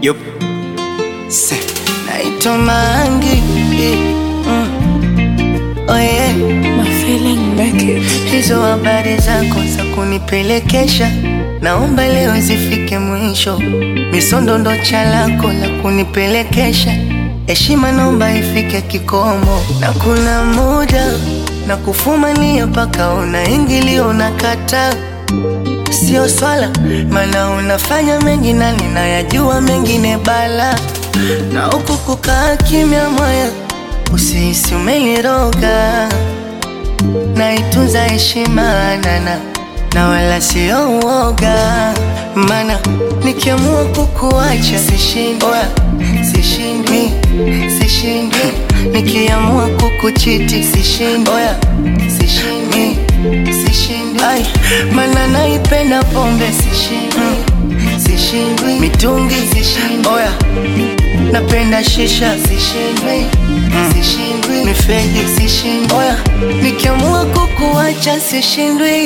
Yup. Se. naitwa Mangi mm. oh yeah. My feeling make it. Hizo habari zako za kunipelekesha, naomba leo zifike mwisho. Misondo ndo chalako la kunipelekesha, heshima naomba ifike kikomo. Na kuna muda na kufumania mpaka unaingilio unakata, sio swala, maana unafanya mengi na ninayajua mengine bala, na huku kukaa kimya moya, usihisi umeniroga naitunza heshima nana na wala sio uoga, mana nikiamua kukuacha sishindwi, sishindwi, sishindwi, nikiamua kukuchiti sishindwi, sishindwi, sishindwi, Ai, mana naipenda pombe sishindwi, sishindwi, mitungi sishindwi, oya napenda shisha sishindwi, sishindwi, mifegi sishindwi, oya nikiamua kukuacha sishindwi,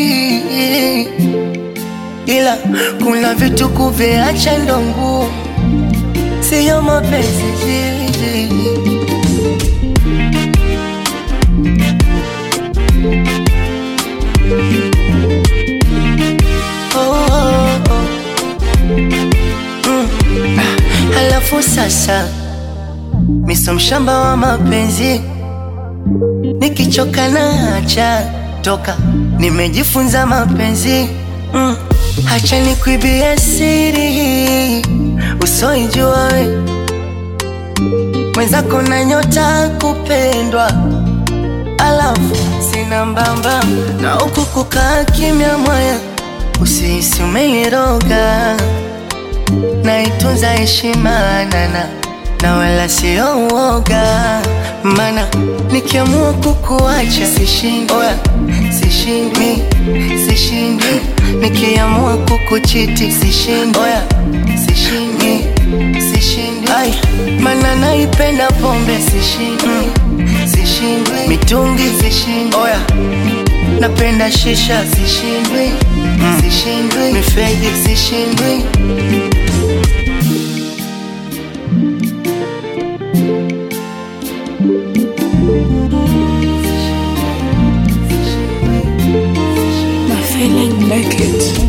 ila kuna vitu kuviacha ndo ngumu, siyo mapenzi oh, oh, oh. Mm. Ah, Halafu sasa miso mshamba wa mapenzi, nikichoka na acha toka, nimejifunza mapenzi mm. Hacha nikuibie siri usoijua we mwenzako na nyota kupendwa, alafu sina mbamba na huku kukaa kimya mwaya, usihisi umeniroga naitunza heshima nana na wala sio uoga, mana nikiamua kukuacha sishindwi, oya, sishindwi, sishindwi, nikiamua kukuchiti sishindwi, oya, sishindwi, sishindwi, ai, mana naipenda pombe sishindwi, sishindwi, mitungi sishindwi, oya, napenda shisha sishindwi, sishindwi, mifegi sishindwi My feeling make it.